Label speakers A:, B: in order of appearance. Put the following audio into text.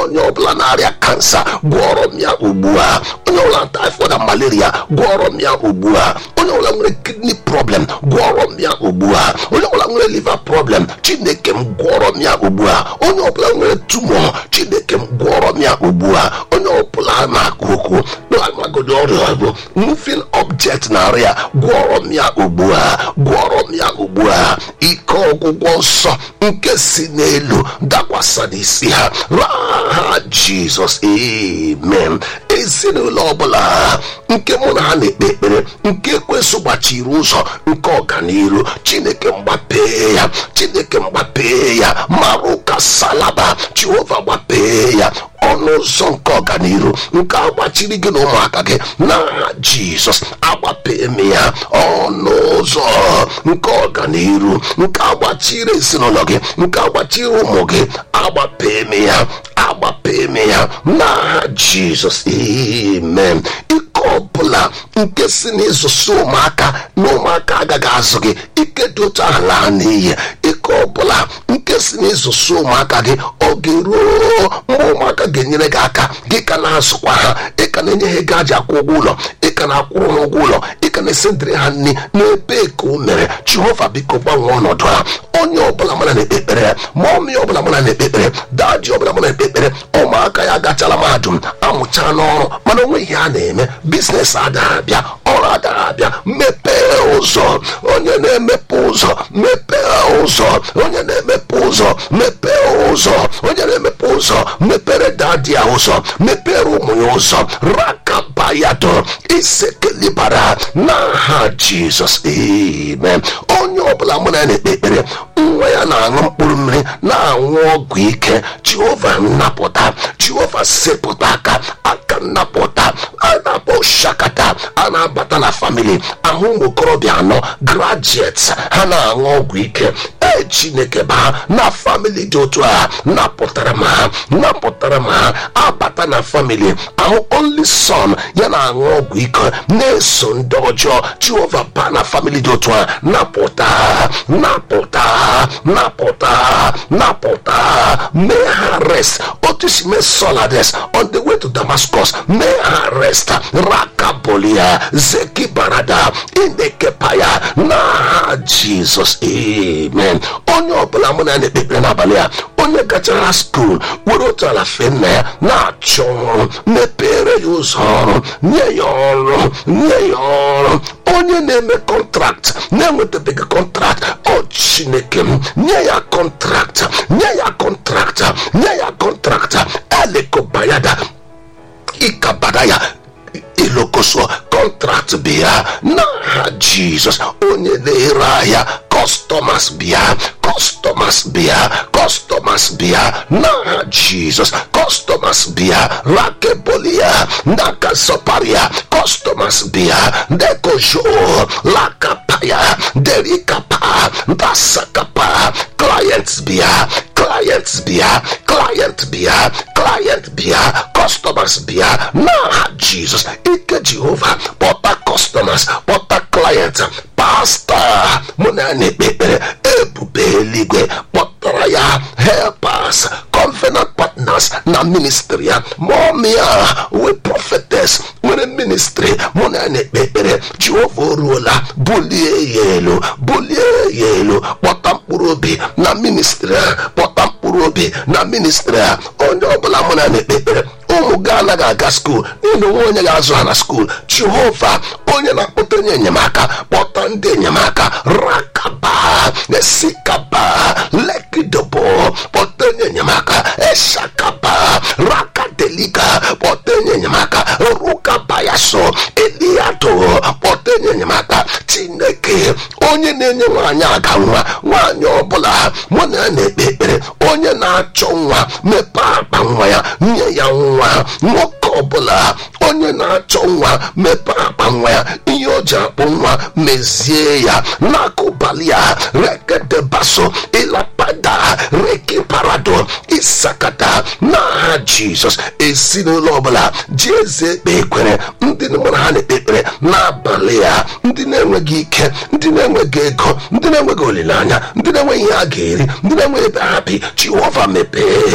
A: onye ọbụla na-arịa kansa gwọrọ m ya ugbu a onye ọbụla typhoid na malaria gwọrọ m ya ugbu a onye ọbụla nwere kidney problem gwọrọ m ya ugbu a onye ọbụla nwere liver problem chineke m gwọrọ m ya ugbu a onye ọbụla nwere tumor chineke m gwọrọ m ya ugbu a onye ọbụla na-akụ okwu n'amagodi ọrịa bụ moving object na-arụ ya gwọrọ m ya ugbu a gwọrọ m ya ugbu a ike ọgwụgwọ nsọ nke si n'elu dakwasa n'isi ha raha jizọs amen ezinụlọ ọbụla nke mụ na ha na-ekpe ekpere nke ekwesị gbachiri ụzọ nke ọganiru chineke mgbapee ya chineke mgbapee ya maruka salaba jehova gbapee ya ọnụ ụzọ nke ọganiru nke agbachiri gị na ụmụaka gị n'aha jizọs agbapee m ya ọnụ ụzọ nke ọganiru nke agbachiri ezinụlọ gị nke agbachiri ụmụ gị agbapee m ya agbapee m ya n'aha jizọs amen ike ọbụla nke si n'ịzụsị ụmụaka na ụmụaka agaghị azụ gị ike dị otu ahụ laa n'iyi ike ọbụla nke si n'ịzụsị ụmụaka gị oge ruo mgbe ụmụaka ga-enyere gị aka gị ka na-azụkwa ha ị ka na-enye ha ego aji akwụ ụgwọ ụlọ ị ka na-akwụrụ ha ụgwọ ụlọ ị ka na-esendịrị ha nri n'ebe ka o mere jehova biko gbanwee ọnọdụ ha onye ọbụla mana na-ekpe ekpere ma ọmị ọbụla mana na-ekpe ekpere daji ọbụla mana na-ekpe ekpere ụmụaka ya agachala mahadum amụchaa n'ọrụ mana onwe ihe a na-eme biznes adaghị abịa ọrụ adaghị abịa mepee ụzọ onye na-emepe ụzọ mepee ụzọ onye na-emepe ụzọ mepee ụzọ onye na-emepe ụzọ mepere dadi ya ụzọ mepere ụmụ ya ụzọ rakabayado isekelibara n'aha jizọs amen onye ọbụla mụ na ya na-ekpe ekpere nwa ya na-aṅụ mkpụrụ mmiri na-aṅụ ọgwụ ike jehova nnapụta jehova sepụta aka aka nnapụta a na-akpọ shakata a na-abata na famili ahụ ụmụ okorobịa anọ graduates ha na-aṅụ ọgwụ ike e chineke ba na famili dị otu a napụtara m ha napụtara m ha abata na famili ahụ only son ya na-aṅụ ọgwụ ike na-eso ndị ọjọọ jehova ba na famili dị otu a napụta napụta napụta napụta mee ha rest otu si mee solades on the way to damascus mee ha rest rakabolia zeki barada inekepaya n'aha jizọs amen onye ọbụla mụ na ya na-ekpe ekpere n'abalị a onye gachara skuul were otu ala fee nna ya na-achọ ọrụ mepere ya ụzọ ọrụ nye ya ọrụ nye ya ọrụ onye na-eme kọntrakt na-enwetabeghị kọntrakt ọ chineke m nye ya kọntrakt nye ya kọntrakt nye ya kọntrakt elekobayada ịkabada ya ilokoso kọntrakt bịa n'aha jizọs onye na-ere ahịa kọstọmas bịa kọstọmas bịa kọstọmas bịa n'aha jizọs kọstọmas bịa rakebolia n'aka sọparia kọstọmas bịa dekojo lakapaya derikapa dasakapa clients bịa clients bịa client bịa client bịa customers bịa n'aha jizọs ike jehova kpọta customers kpọta client pasta mụ na ya na-ekpe ekpere ebube eluigwe kpọtara ya helpers covenant partners na ministry ya mọmia we prophetess nwere ministry mụ na ya na-ekpe ekpere jehova o ruola bulie ya elu bulie ya elu kpọta mkpụrụ obi na ministry a kpọta mkpụrụ obi na ministry a onye ọbụla mụ na ya na-ekpe ekpere ụmụ gị anaghị aga skuul n'ihi na onwe onye ga-azụ ha na skuul jehova onye na-akpọta onye enyemaka kpọta ndị enyemaka rakaba esikaba lekidobo kpọta onye enyemaka eshakaba rakadelika kpọta onye enyemaka rukabayaso eliado kpọta onye enyemaka chineke onye na-enye nwaanyị aga nwa nwaanyị ọbụla mụ na ya na-ekpe ekpere onye na-achọ nwa mepee akpa nwa ya nye ya nwa nwoke ọbụla onye na-achọ nwa mepee akpa nwa ya ihe o ji akpụ nwa mezie ya n'akụbalị ya rekedebaso ịlapada rekiparado ịsakata n'aha jizọs ezinụlọ ọbụla ji eze ekpe ekwere ndị mụrụ ha na-ekpe ekpere n'abalị ya ndị na-enweghị ike ndị na-enweghị ego ndị na-enweghị olileanya ndị na-enweghị ihe a ga-eri ndị na-enweghị ebe ha bi jehova mepee